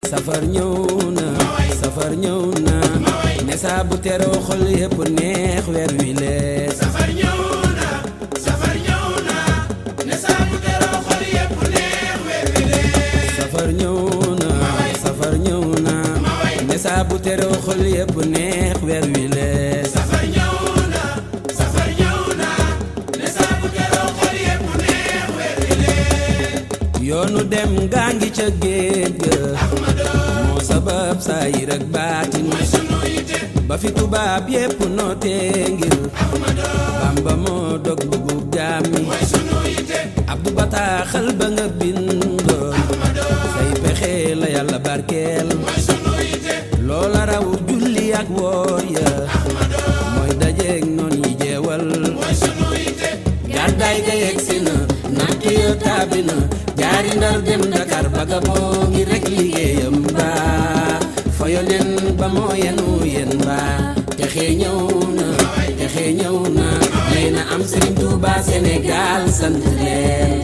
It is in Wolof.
safar ñëw na safar ñëw na ne saa bu teroo xol yépp neex weer wi lees safar ñëw na safar ñëw na ne saa bu teroo xol yépp neex weer wi lee safar ñëw na safar ñëw na ne saa bu teroo xol yépp neex weer wi lees safar ñëw na safar ñëw na ne saa bu teroo xol yépp neex weer wi lee yoonu dem gaa ngi ca géej ga moo sabab saayir ak baatin sunu yite ba fi tubaab yépp nootee ngir bamba moo dog dugub jaam mi sunu yite abdu bataaxal ba nga bindoon say pexe la yàlla barkeel sunu yite loola raw julli ak woor ya mooy dajeeg noon yi jeewal sunu yite gàddaay ga yegsi na natt ya taabi na jaari ndar dem Dakar baga boo ngi rek liggéeyam ba fa yonen ba moo yenu yen ba texe ñëw na texe ñëw na yéena am Serigne Touba Sénégal sant leen